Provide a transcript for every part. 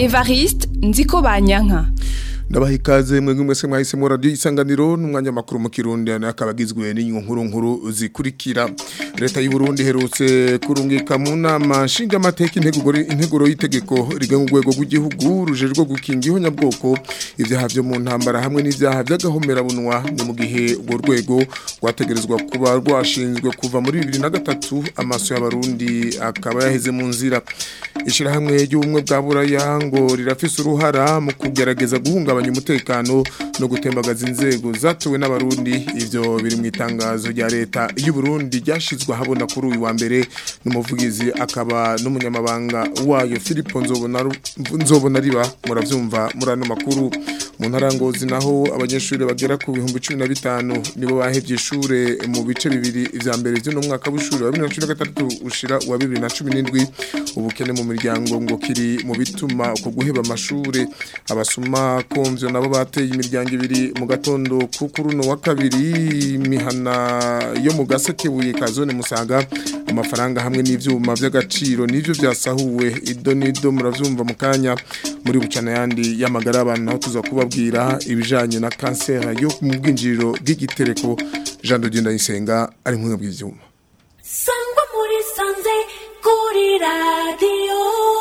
Evariste nziko banyanka ndabaha ikaze mwebwe mwese mwahisemo radiyo isanganiro n'umwanya makuru mu kirundi akaba agizwe n'inkuru nkuru zikurikira leta y'u Burundi iherutse kurungika mu nama nshingamateka integuro y'itegeko rigenga urwego rw'igihugu rujejwe gukinga ihonyabwoko ibyaha byo mu ntambara hamwe n'ibyaha by'agahomerabunwa ni mu gihe urwo rwego rwategerezwa kuba rwashinzwe kuva muri bibiri na gatatu amaso y'abarundi akaba yaheze mu nzira ishyirahamwe ry'ubumwe bwa buraya ngo rirafise uruhara mu kugerageza guhungabanya umutekano no gutembagaza inzego zatuwe n'abarundi ivyo biri mu itangazo rya leta y'u Burundi ryashizwe ahabona kuri uyu wa mbere n'umuvugizi akaba n'umunyamabanga wayo Philippe Nzobona Nzobona riba muravyumva muri ano makuru mu ntarangozi naho abanyeshuri bagera ku bihumbi 15 nibo bahevye ishure mu bice bibiri vya mbere byo no mwaka w'ishuri wa 2023 ushira wa 2017 ubukene mu miryango ngo kiri mu bituma uko guheba amashure abasuma komvyo nabo bateye imiryango ibiri mu gatondo kukuruno wa kabiri imihana yo mu gasekebuye ka zone musaga amafaranga hamwe n'ivyuma by'agaciro nivyo byasahuwe ido nido muravyumva mu kanya muri bucana yandi y'amagara abantu naho tuza kubabwira ibijanye na kanseri yo mu bwinjiriro bw'igitereko Jean de Dieu Ndayisenga ari nk'umwe bw'ivyuma sangwa muri sanze kuri radio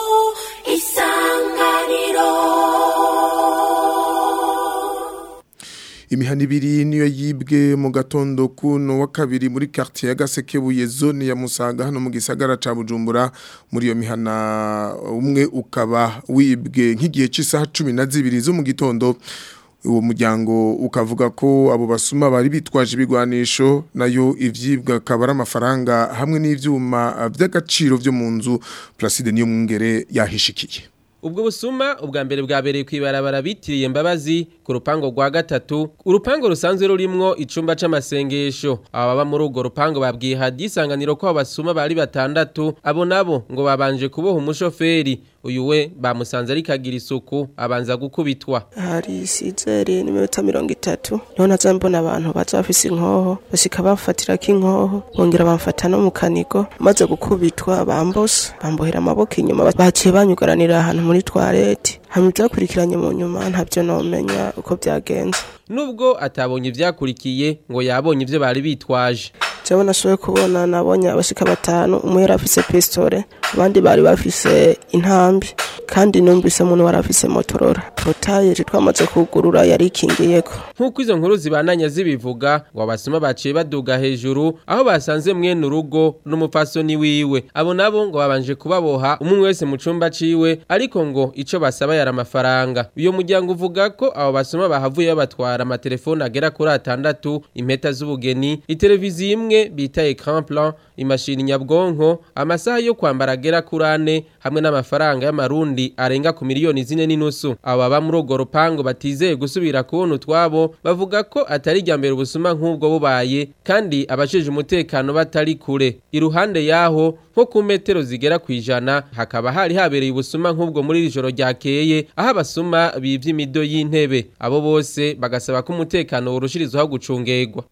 isanganiro imihana ibiri niyo yibwe mu gatondo kuno wa kabiri muri quartier ya Gasekebuye zone ya Musaga hano mu gisagara ca Bujumbura muri iyo mihana umwe ukaba wibwe nk'igihe cy'isaha 12 zo mu gitondo uwo muryango ukavuga ko abo basuma bari bitwaje ibigwanisho nayo ivyibwa kabara amafaranga hamwe n'ivyuma by'agaciro byo mu nzu Placide niyo mwungere yahishikiye ubwo busuma ubwa mbere bwabereye kwibarabara bitiriye mbabazi ku rupango rwa gatatu urupango rusanzwe rurimwo icumba c'amasengesho aba baba muri urwo rupango babwiye hadisanganiro ko abasuma bari batandatu abo nabo ngo babanje kuboha umushoferi uyu we bamusanze ariko agira isuku abanza gukubitwa hari sizeri n'iminota mirongo itatu niho naza mbona abantu baza bafise inkoho bashika bafatirako inkoho bongera bamfata no mu kanigo maze gukubitwa bambose bambohera amaboko inyuma baciye banyugaranira ahantu muri twarete hamwe ibyakurikiranye mu nyuma ntabyo nomenya uko byagenze nubwo atabonye ivyakurikiye ngo yabonye ivyo bari bitwaje jewe nashoboye kubona nabonye abashika batanu umwe yari afise pistole abandi bari bafise intambi kandi numvise umuntu wari afise motorora potaye twamaze kugurura yari ikingiyeko nk'uko izo nkuru zibananya zibivuga ngo abasuma baciye baduga hejuru aho basanze mwene urugo n'umupfasoni wiwe abo nabo ngo babanje kubaboha umwe wese mu cumba ciwe ariko ngo ico basaba yari amafaranga uyo muryango uvuga ko abo basuma bahavuye babatwara amatelefone agera kuri atandatu impeta z'ubugeni iteleviziyo imwe bita ecran plan imashini nyabwonko amasaha yo kwambara agera kuri ane hamwe n'amafaranga y'amarundi arenga ku miliyoni zine n'inusu abo baba muri urwo rupango batizeye gusubira kubona utwabo bavuga ko atari irya mbere ubusuma nk'ubwo bubaye kandi abajejwe umutekano batari kure iruhande yaho nko ku metero zigera ku ijana hakaba hari habereye ubusuma nk'ubwo muri iri joro ryakeye aho abasuma bivye imido y'intebe abo bose bagasaba ko umutekano worushirizwaho gucungegwa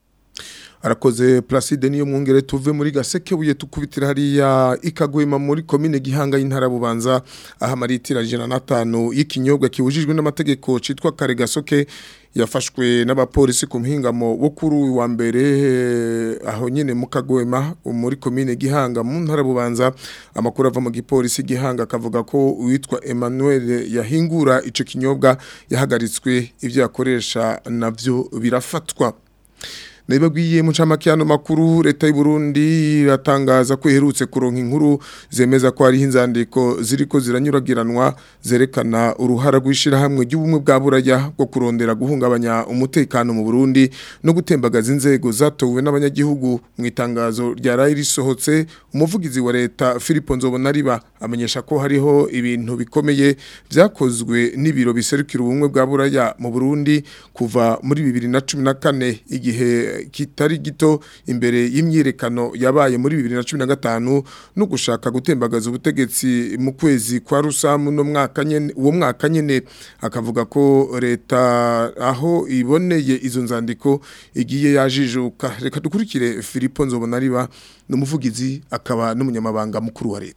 arakoze Placide niyo mwongere tuve muri gasekebuye tukubitira hariya ikagwema muri commune gihanga y'intara bubanza aha maritira jana natanu y'ikinyobwa kiwujijwe n'amategeko citwa kare gasoke yafashwe n'abapolisi ku mpingamo wo kuri uyu wa mbere aho nyene mu kagwema muri commune gihanga mu ntara bubanza amakuru ava mu gipolisi gihanga akavuga ko uwitwa Emmanuel yahingura ico kinyobwa yahagaritswe ivyo yakoresha navyo birafatwa Naibagwiye mucamake hano makuru leta y'u Burundi iratangaza ko iherutse kuronka inkuru zemeza ko ari inzandiko ziriko ziranyuragiranwa zerekana uruhara rwishira hamwe ry'ubumwe bwa buraya bwo kurondera guhungabanya umutekano mu Burundi no gutembagaza inzego zatowe n'abanyagihugu mu itangazo rya rayi risohotse umuvugizi wa leta Philippe Nzobonariba amenyesha ko hariho ibintu bikomeye vyakozwe n'ibiro biserukira ubumwe bwa buraya mu Burundi kuva muri 2014 igihe kitari gito imbere y'imyirekano yabaye muri 2015 no gushaka gutembagaza ubutegetsi mu kwezi kwa rusamu no mwaka nyene uwo mwaka nyene akavuga ko leta aho iboneye izo nzandiko igiye yajijuka reka dukurikire Philippe Nzobonariba n'umuvugizi akaba n'umunyamabanga mukuru wa leta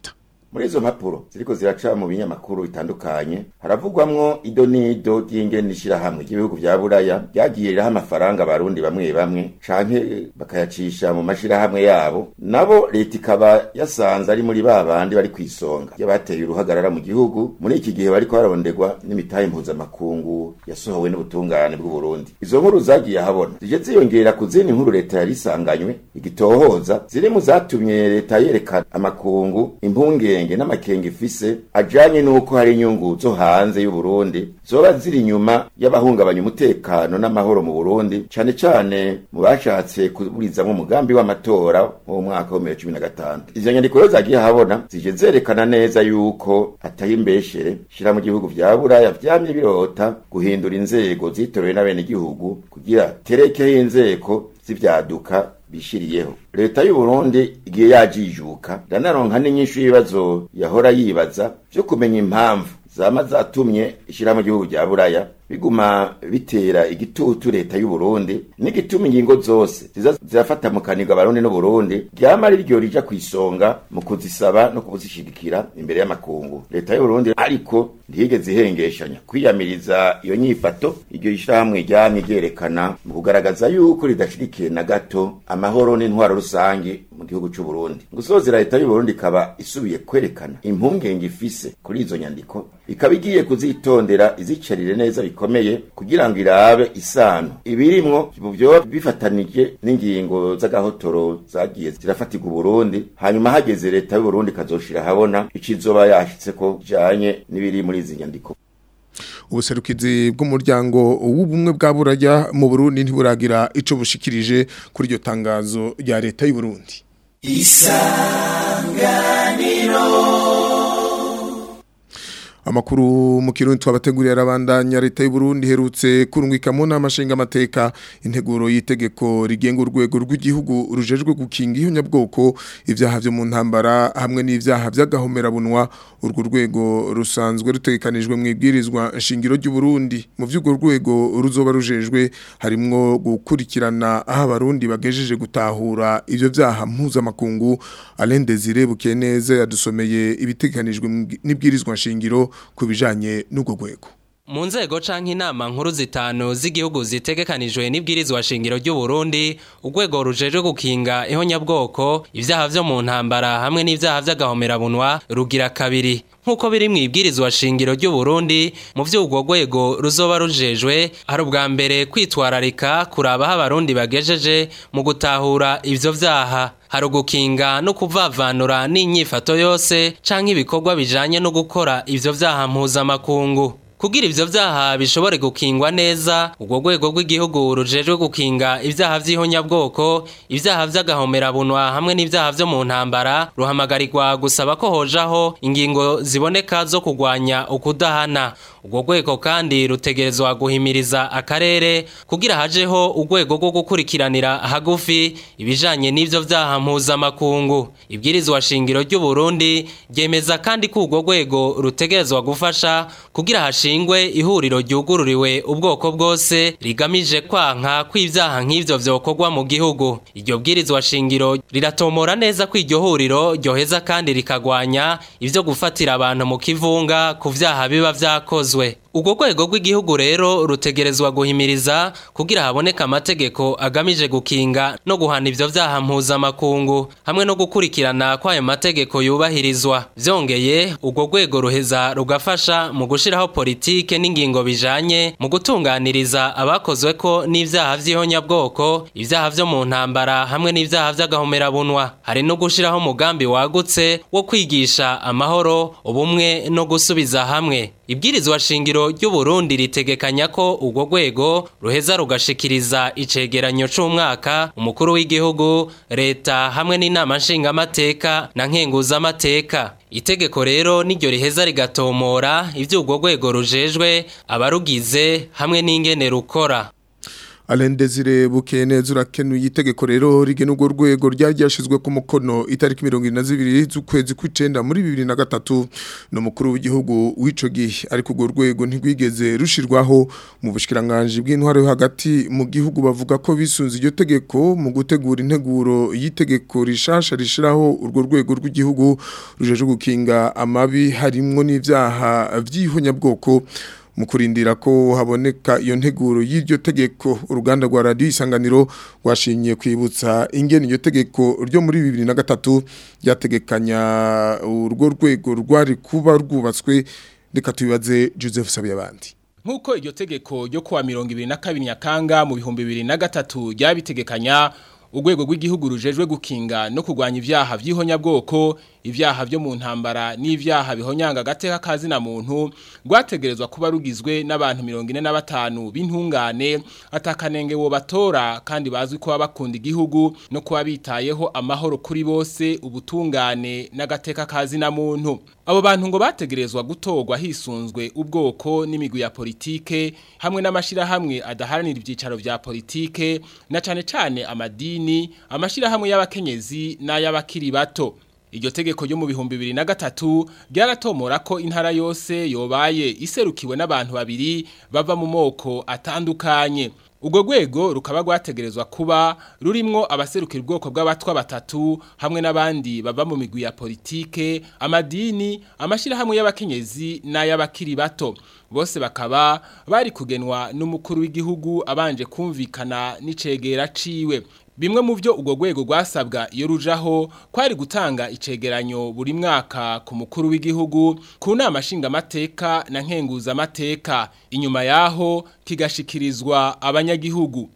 muri izo mpapuro ziriko ziraca mu binyamakuru bitandukanye haravugwamwo ido n'ido ry'ingene ishirahamwe ry'ibihugu vya buraya ryagiye riraha amafaranga abarundi bamwe bamwe canke bakayacisha mu mashirahamwe yabo nabo leta ikaba yasanze ari muri ba bandi bari kw'isonga y'abateye uruhagarara mu gihugu muri iki gihe bariko bararondegwa n'imitahe mpuzamakungu yasohowe n'ubutungane bw'u Burundi izo nkuru zagiye ahabona zije ziyongera ku zindi nkuru leta yari isanganywe igitohoza ziri mu zatumye leta yerekana amakungu impungenge n'amakenga ifise ajanye n'uko hari inyungu zo hanze y'u Burundi zoba ziri inyuma y'abahungabanya umutekano n'amahoro mu Burundi cane cane mu bashatse kuburizamwo umugambi w'amatora mu mwaka wa 2015 izo nyandiko rero zagiye ahabona zije zerekana neza yuko ataye imbeshere shira mu gihugu vya buraya vyamye birota guhindura inzego zitorewe n'abenegihugu kugira terekeho inzego z'ivyaduka bishiriyeho leta y'u Burundi igiye yajijuka iranaronka n'inyishu y'ibibazo yahora yibaza vyo kumenya impamvu zama zatumye ishira mu gihugu rya buraya biguma bitera igitutu leta y'u Burundi n'igituma ingingo zose ziza zirafata mu kaniga abarundi n'u Burundi ryama ari ryo rija kwisonga mu kuzisaba no kuzishigikira imbere y'amakungu leta y'u Burundi ariko ntiyigeze ihengeshanya kwiyamiriza iyo nyifato iryo ishirahamwe ryamye ryerekana mu kugaragaza yuko ridashirikiye na gato amahoro n'intwaro rusange mu gihugu c'u Burundi gusozera leta y'u Burundi ikaba isubiye kwerekana impungenge ifise kuri izo nyandiko ikaba igiye kuzitondera izicarire neza bikomeye kugira ngo irabe isano ibirimwo byo bifatanije n'ingingo z'agahotoro zagiye zirafatirwa Burundi hanyuma hageze leta y'u Burundi kazoshira habona icizoba yashitse ko janye n'ibiri muri izi nyandiko ubuserukizi bw'umuryango w'ubumwe bwa buraya mu Burundi ntiburagira ico bushikirije kuri iryo tangazo rya leta y'u Burundi Amakuru mu kirundi twabateguriye arabandanya leta y'u Burundi herutse kurungika mu nama nshinga amateka integuro y'itegeko rigenga urwego rw'igihugu rujejwe gukinga ihonyabwoko ivyaha vyo mu ntambara hamwe n'ivyaha vy'agahomerabunwa urwo rwego rusanzwe rutegekanijwe mu ibwirizwa nshingiro ry'u Burundi mu vy'urwo rwego ruzoba rujejwe harimwo gukurikirana aho abarundi bagejeje gutahura ivyo vyaha mpuzamakungu Alain Desire Bukeneze yadusomeye ibitegekanijwe n'ibwirizwa nshingiro ku bijanye n'ubwo rwego mu nzego canke inama nkuru zitanu z'igihugu zitegekanijwe n'ibwirizwa shingiro ry'u Burundi urwego rujejwe gukinga ihonyabwoko ivyaha vyo mu ntambara hamwe n'ivyaha vy'agahomerabunwa rugira kabiri nk'uko biri mu ibwirizwa shingiro ry'u Burundi mu vy'urwo rwego ruzoba rujejwe hari ubwa mbere kwitwararika kuraba aho abarundi bagejeje mu gutahura ivyo vyaha hari ugukinga no kuvavanura n'inyifato yose canke ibikorwa bijanye no gukora ivyo vyaha mpuzamakungu kugira ivyo vyaha bishobore gukingwa neza urwo rwego rw'igihugu rujejwe gukinga ivyaha vy'ihonyabwoko ivyaha vy'agahomerabunwa hamwe n'ivyaha vyo mu ntambara ruhamagarirwa gusaba ko hojaho ingingo ziboneka zo kugwanya ukudahana urwo rwego kandi rutegerezwa guhimiriza akarere kugira hajeho urwego rwo gukurikiranira hagufi ibijanye n'ivyo vyaha mpuzamakungu ibwirizwa shingiro ry'u Burundi ryemeza kandi ko urwo rwego rutegerezwa gufasha kugira hashingwe ihuriro ryugururiwe ubwoko bwose rigamije kwanka kw'ivyaha nk'ivyo vyokorwa mu gihugu iryo bwirizwa shingiro riratomora neza ko iryo huriro ryoheza kandi rikagwanya ivyo gufatira abantu mu kivunga ku vyaha biba vyakozwe urwo rwego rw'igihugu rero rutegerezwa guhimiriza kugira haboneka amategeko agamije gukinga no guhana ivyo vyaha mpuzamakungu hamwe no gukurikirana kw'ayo mategeko yubahirizwa vyongeye urwo rwego ruheza rugafasha mu gushiraho politike n'ingingo bijanye mu gutunganiriza abakozweko n'ivyaha vy'ihonyabwoko ivyaha vyo mu ntambara hamwe n'ivyaha vy'agahomerabunwa hari no gushiraho umugambi wagutse wo kwigisha amahoro ubumwe no gusubiza hamwe ibwirizwa shingiro ry'u Burundi ritegekanya ko urwo rwego ruheza rugashikiriza icegeranyo c'umwaka umukuru w'igihugu leta hamwe n'inama nshingamateka na nkenguzamateka itegeko rero niryo riheza rigatomora ivyo urwo rwego rujejwe abarugize hamwe n'ingene rukora Alain Desire Bukeneza urakenuye itegeko rero rigena urwo rwego ryari ryashizwe ku mukono itariki 22 z'ukwezi kw'icenda muri 2003 no mukuru w'igihugu w'ico gihe ariko urwo rwego ntigwigeze rushirwaho mu bushikiranganje bw'intwaro yo hagati mu gihugu bavuga ko bisunze iryo tegeko mu gutegura integuro y'itegeko rishasha rishiraho urwo rwego rw'igihugu rujeje gukinga amabi harimwo n'ivyaha vy'ihonyabwoko mu kurindira ko haboneka iyo nteguro y'iryo tegeko uruganda rwa radiyo isanganiro rwashimye kwibutsa ingene iryo tegeko ryo muri bibiri na gatatu ryategekanya urwo rwego rwari kuba rwubatswe reka tubibaze joseph sabiyabandi nk'uko iryo tegeko ryo kuwa mirongo ibiri na kabiri nyakanga mu bihumbi bibiri na gatatu ryabitegekanya urwego rw'igihugu rujejwe gukinga no kurwanya ibyaha by'ihonyabwoko ibyaha byo mu ntambara n'ibyaha bihonyanga agateka kazina muntu rwategerezwa kuba rugizwe n'abantu mirongo ine na batanu b'intungane atakanenge wo batora kandi bazwi kuba bakunda igihugu no kuba bitayeho amahoro kuri bose ubutungane n'agateka kazina muntu abo bantu ngo bategerezwa gutorwa hisunzwe ubwoko n'imigwi ya politike hamwe n'amashirahamwe adaharanira ibyicaro vya politike na cane cane amadini amashirahamwe y'abakenyezi n'ay'abakiri bato iryo tegeko ryo mu bihumbi bibiri na gatatu ryaratomora ko intara yose yobaye iserukiwe n'abantu babiri bava mu moko atandukanye ubwo rwego rukaba rwategerezwa kuba rurimwo abaserukira ubwoko bw'abatwa batatu hamwe n'abandi bava mu migwi ya politike amadini amashyirahamwe y'abakenyezi n'ay'abakiri bato bose bakaba bari kugenwa n'umukuru w'igihugu abanje kumvikana n'icegera ciwe bimwe mu byo urwo rwego rwasabwa iyo rujaho kwari gutanga icegeranyo buri mwaka ku mukuru w'igihugu ku nama nshingamateka na nkenguzamateka inyuma yaho kigashikirizwa abanyagihugu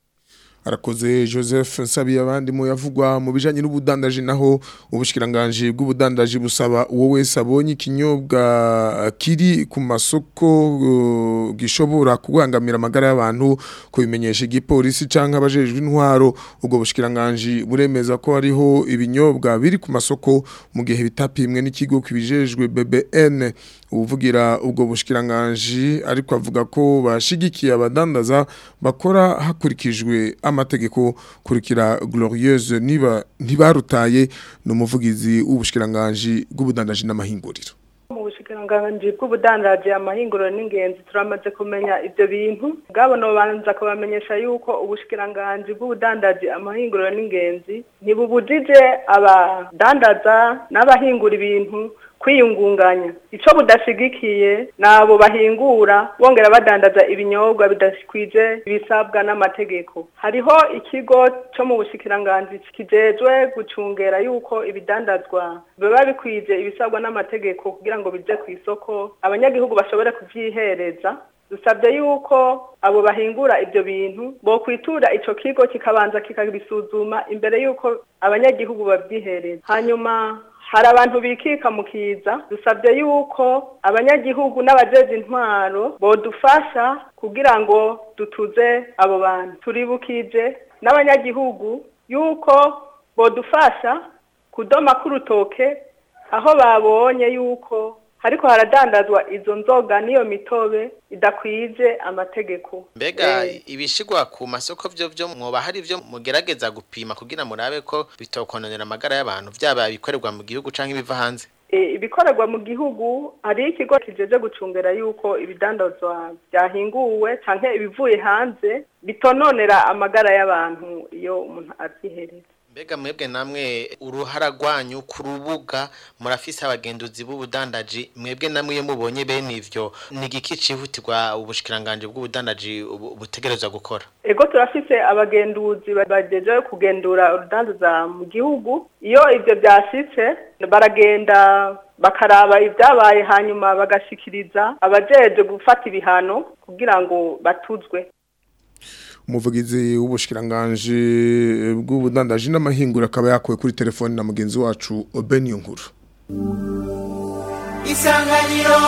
arakoze Joseph Nsabi abandi mu yavugwa mu bijanye n'ubudandaji naho ubushikiranganje bw'ubudandaji busaba uwo wese abonye ikinyobwa kiri ku masoko uh, gishobora kugangamira amagara y'abantu kubimenyesha igipolisi canke abajejwe intwaro ubwo bushikiranganje buremeza ko hariho ibinyobwa biri ku masoko mu gihe bitapimwe n'ikigo kibijejwe BBN uvugira ubwo bushikiranganje ariko avuga ko bashigikiye abadandaza bakora hakurikijwe amategeko kurikira glorieuse niba ntibarutaye n'umuvugizi w'ubushikiranganje bw'ubudandaji n'amahinguriro mu bushikiranganji bw'ubudandaji amahinguriro n'ingenzi turamaze kumenya ibyo bintu bwabo nobanza kubamenyesha yuko ubushikiranganji bw'ubudandaji amahinguriro n'ingenzi ntibubujije abadandaza n'abahingura ibintu kwiyungunganya ico budashigikiye nabo bahingura bongera badandaza ibinyobwa bidakwije ibisabwa n'amategeko hariho ikigo cyo mu bushikiranganji kijejwe gucungera yuko ibidandazwa biba bikwije ibisabwa n'amategeko kugira ngo bije ku isoko abanyagihugu bashobore kuvyihereza dusabye yuko abo bahingura ibyo bintu bo kwitura ico kigo kikabanza kikabisuzuma imbere yuko abanyagihugu babyihereza hanyuma hari abantu bikika mu kiza dusabye yuko abanyagihugu n'abajeje intwaro bodufasha kugira ngo dutuze abo bantu turibukije n'abanyagihugu yuko bodufasha kudoma k'urutoke aho babonye yuko hariko haradandazwa izo nzoga n'iyo mitobe idakwije amategeko mbega ibishigwa ku masoko byo byo mwoba hari byo mugerageza gupima kugira murabe ko bitokononera amagara y'abantu byaba bikorerwa mu gihugu canke ibiva hanze ibikorerwa mu gihugu hari ikigo kijeje gucungera yuko ibidandazwa byahinguwe canke ibivuye hanze bitononera amagara y'abantu iyo umuntu avyihereza mbega mwebwe namwe uruhara rwanyu ku rubuga murafise abagenduzi b'ubudandaji mwebwe namwe iyo mubonye bene ivyo ni igiki cihutirwa ubushikiranganje bw'ubudandaji butegerezwa gukora ego turafise abagenduzi bajeje kugendura urudandaza mu gihugu iyo ivyo vyashitse baragenda bakaraba ibyabaye hanyuma bagashikiriza abajeje gufata ibihano kugira ngo batuzwe umuvugizi w'ubushikiranganje bw'ubudandaji n'amahingura akaba yakuwe kuri telefone na mugenzi wacu Beni Nkuru Isanganiro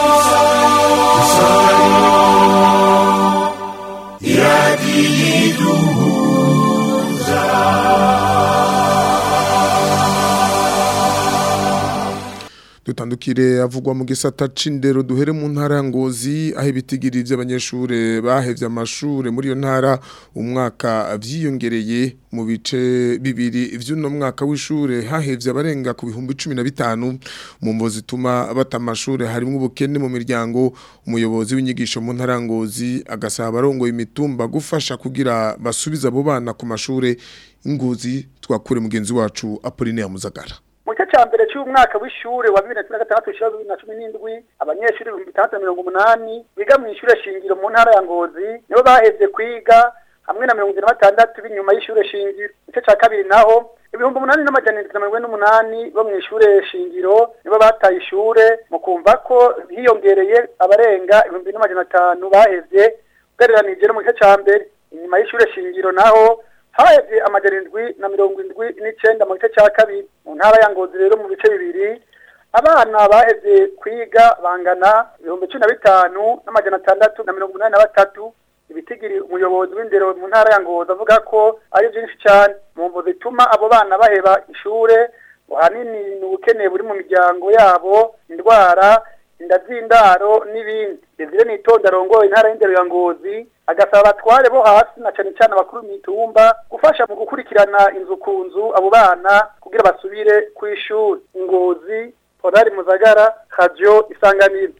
dutandukanye dutandukire avugwa mu gisata c'indero duhere mu ntara ya Ngozi aho ibitigiri by'abanyeshure bahevye amashure muri iyo ntara umwaka vyiyongereye mu bice bibiri vy'uno mwaka w'ishure hahevye abarenga ku bihumbi 15 mu mvo zituma bata amashure harimo ubukene mu miryango umuyobozi w'inyigisho mu ntara ya Ngozi agasaba abarongoye imitumba gufasha kugira basubiza abo bana ku mashure ingozi twakure mugenzi wacu Apolline Muzagara mu gice cya mbere cy'umwaka w'ishure wa bibiri na cumi na gatandatu ushyira bibiri na cumi n'indwi abanyeshuri ibihumbi bitandatu na mirongo umunani biga mu ishure shingiro mu ntara ya ngozi nibo bahevye kwiga hamwe na mirongo ine na batandatu b'inyuma y'ishure shingiro igice cya kabiri naho ibihumbi umunani n'amajana indwi na mirongo ine n'umunani bo mu ishure shingiro nibo bataye ishure mu kumva ko hiyongereye abarenga ibihumbi n'amajana atanu bahevye ugereranije no mu gice cya mbere inyuma y'ishure shingiro naho hahevye amajana indwi na mirongo indwi n'icenda mu gice cya kabiri mu ntara ya ngozi rero mu bice bibiri abana bahevye kwiga bangana ibihumbi cumi na bitanu n'amajana atandatu na mirongo umunani na batatu ibitigiri umuyobozi w'indero mu ntara ya ngozi avuga ko ari byinshi cyane mu mvo zituma abo bana baheba ishure ahanini ni ubukene buri mu miryango yabo indwara inda z'indaro n'ibindi desire nitonda arongoye intara y'indero ya ngozi agasaba abatware bo hasi na cane cane abakuru mitumba gufasha mu gukurikirana inzu ku nzu abo bana kugira basubire kw'ishuri ngozi Polari Muzagara Radio Isanganiro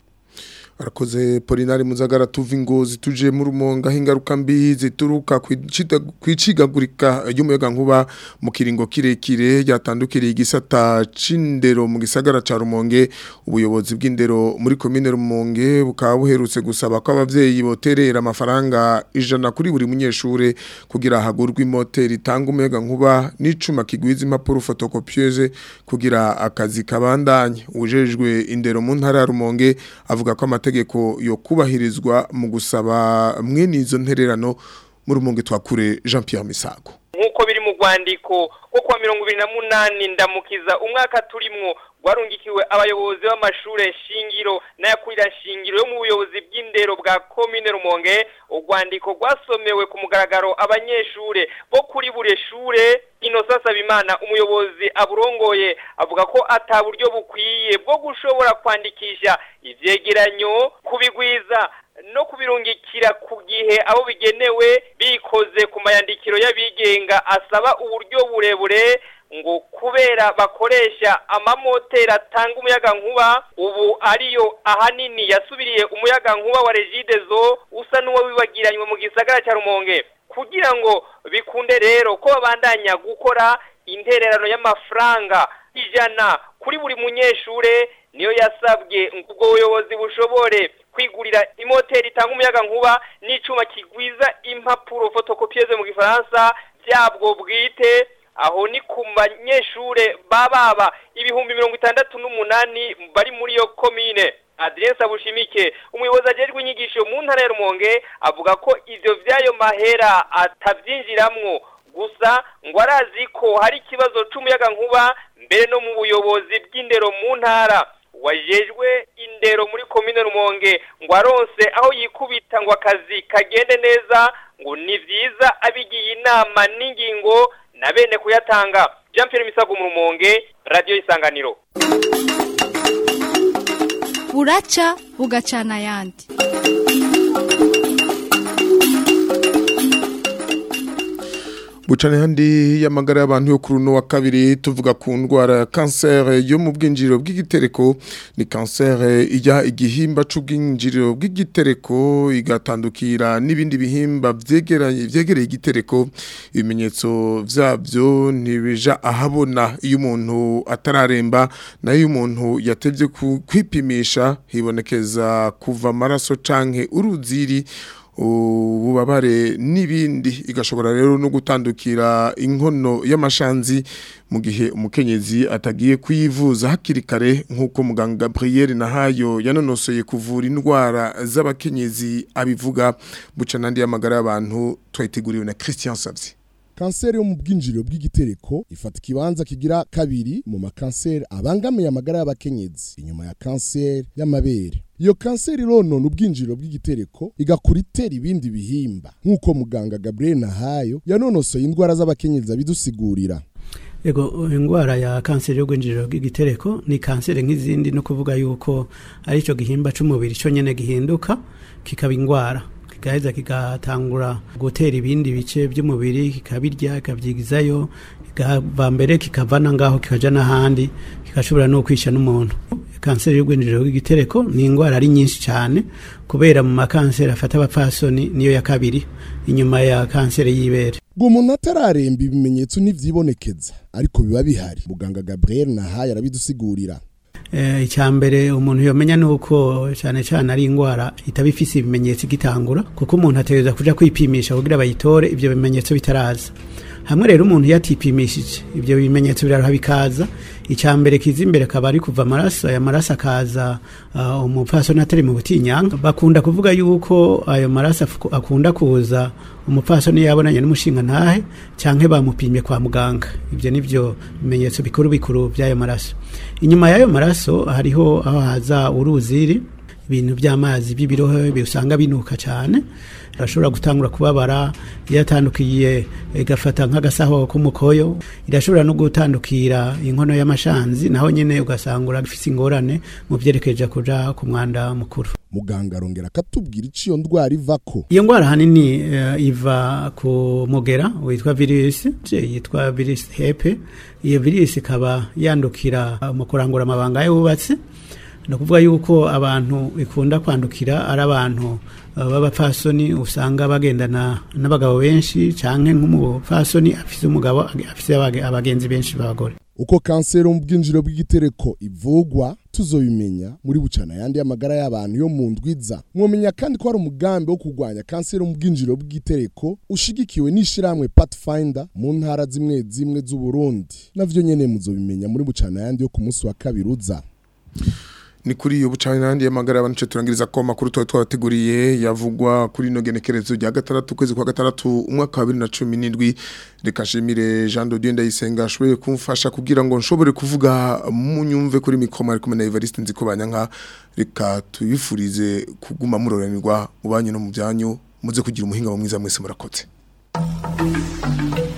Arakoze Polinari Muzagara tuva ingozi tuje mu rumonga hingaruka mbi zituruka kwicigagurika y'umuyaga nkuba mu kiringo kirekire yatandukiriye igisata c'indero mu gisagara ca Rumonge ubuyobozi bw'indero muri commune Rumonge bukaba buherutse gusaba ko abavyeyi boterera amafaranga ijana kuri buri munyeshure kugira hagurwe imoteri itanga umuyaga nkuba n'icuma kigwiza impapuro photocopieuse kugira akazi kabandanye ujejwe indero mu ntara ya Rumonge avuga ko amategeko yo kubahirizwa mu gusaba mwene izo ntererano mu rumonge twakure Jean Pierre Misago nk'uko biri mu rwandiko rwo kuwa mirongo ibiri na munani ndamukiza umwaka turimwo rwarungikiwe abayobozi b'amashure shingiro n'ayakurira shingiro yo mu buyobozi bw'indero bwa komine rumonge urwandiko rwasomewe ku mugaragaro abanyeshure bo kuri buri shure inosa sabimana umuyobozi aburongoye avuga ko ata buryo bukwiye bwo gushobora kwandikisha ivyegeranyo kubigwiza no kubirungikira ku gihe abo bigenewe bikoze ku mayandikiro y'abigenga asaba uburyo burebure ngo kubera bakoresha amamoteri atanga umuyaga nkuba ubu ariyo ahanini yasubiriye umuyaga nkuba wa regidezo usa n'uwo wibagiranywe mu gisagara cya rumonge kugira ngo bikunde rero ko babandanya gukora intererano y'amafaranga ijana kuri buri munyeshure niyo yasabwe ubwo buyobozi bushobore kwigurira imoteri itanga umuyaga nkuba n'icuma kigwiza impapuro photocopieuse mu gifaransa byabwo bwite aho ni ku banyeshure bababa ibihumbi mirongo itandatu n'umunani bari muri iyo komine Adrien Abushimike umuyobozi ajejwe inyigisho mu ntara ya Rumonge avuga ko ivyo vyayo mahera atavyinjiramwo gusa ngo arazi ko hari ikibazo c'umuyaga nkuba mbere no mu buyobozi bw'indero mu ntara wajejwe indero muri komine Rumonge ngo aronse aho yikubita ngo akazi kagende neza ngo ni vyiza abigiye inama n'ingingo na bene kuyatanga Jean Pierre Misago mu Rumonge Radio Isanganiro buraca bugacana ayandi Bucane handi y'amagara y'abantu yo kuri uno wa kabiri tuvuga ku ndwara ya kanseri yo mu bwinjiriro bw'igitereko ni kanseri ijya igihimba c'ubwinjiriro bw'igitereko igatandukira n'ibindi bihimba vyegeranye vyegereye igitereko ibimenyetso vyavyo ntibija ahabona iyo umuntu atararemba nayo umuntu yatevye kwipimisha hibonekeza kuva amaraso canke uruziri ububabare n'ibindi igashobora rero no gutandukira inkono y'amashanzi mu gihe umukenyezi atagiye kuyivuza hakiri kare nk'uko muganga Gabriel Nahayo yanonosoye kuvura indwara z'abakenyezi abivuga buca nandi y'amagara y'abantu twayiteguriwe na Christian Savzi kanseri yo mu bwinjiriro bw'igitereko ifata ikibanza kigira kabiri mu makanseri abangamiye amagara y'abakenyezi inyuma ya kanseri y'amabere iyo kanseri ronona ubwinjiriro bw'igitereko igakura itera ibindi bihimba nk'uko muganga Gabriel Nahayo yanonosoye indwara z'abakenyezi abidusigurira Ego ingwara ya kanseri y'ugwinjiriro bw'igitereko ni kanseri nk'izindi no kuvuga yuko ari cyo gihimba c'umubiri cyo nyene gihinduka kikaba ingwara kigaheza kigatangura gutera ibindi bice by'umubiri kikabirya kikavyigizayo kikava mbere kikavana ngaho kikaja n'ahandi kigashobora no kwisha n'umuntu kanseri y'ugwinjiriro bw'igitereko ni ingwara ari nyinshi cyane kubera mu makanseri afata abapfasoni niyo ya kabiri inyuma ya kanseri y'ibere ngo umuntu atararemba ibimenyetso ntivyibonekeza ariko biba bihari muganga Gabriel Nahaye arabidusigurira Eh, icyambere umuntu yomenya nuko cyane cyane ari ingwara itaba ifise ibimenyetso igitangura kuko umuntu ategereza kuja kwipimisha kugira bayitore ivyo bimenyetso bitaraza hamwe rero umuntu yatipimishije ivyo bimenyetso biraruha bikaza icyambere kiza imbere akaba ari kuva amaraso aya maraso akaza uh, umupfasoni atari mu butinyanga bakunda kuvuga yuko ayo maraso afu- akunda kuza umupfasoni yabonanye n'umushinga ntahe canke bamupimye kwa muganga ivyo nivyo bimenyetso bikuru bikuru by'ayo maraso inyuma y'ayo maraso hariho aho haza uruziri ibintu by'amazi by'ibirohe usanga binuka cyane irashobora gutangura kubabara iyo yatandukiye igafata nk'agasaho k'umukoyo irashobora no gutandukira inkono y'amashanzi naho nyine ugasanga urafise ingorane mu byerekeje kuja ku mwanda mukuru muganga arongera akatubwira iciyo ndwara ivako iyo ndwara ahanini eh, iva ku mugera witwa virusi yitwa virusi hepe iyo virusi ikaba yandukira eh, mu kurangura amabanga y'ububatsi ni ukuvuga yuko abantu ikunda kwandukira ari abantu uh, b'abapfasoni usanga bagendana n'abagabo benshi canke nk'umupfasoni afise umugabo afise abage- abagenzi benshi b'abagore uko kanseri mu bwinjiro bw'igitereko ivugwa tuzobimenya muri bucana yandi y'amagara y'abantu yo mu ndwiza mwomenya kandi ko hari umugambi wo kurwanya kanseri mu bwinjiro bw'igitereko ushigikiwe n'ishirahamwe Pathfinder mu ntara zimwe zimwe z'Uburundi navyo nyene muzobimenya muri bucana yandi yo ku munsi wa kabiri uza ni kuri iyo bucana nandi y'amagara abantu turangiriza ko makuru twa twabateguriye yavugwa kuri no genekerezo rya gatandatu kwezi kwa gatandatu umwaka wa 2017 reka shimire Jean de Dieu ndayisenga ashoboye kumfasha kugira ngo nshobore kuvuga mu nyumve kuri mikoma ari kumwe na Evariste nziko banyanka reka tuyifurize kuguma muroranirwa mu banyu no mu byanyu muze kugira umuhinga mwiza mwese murakoze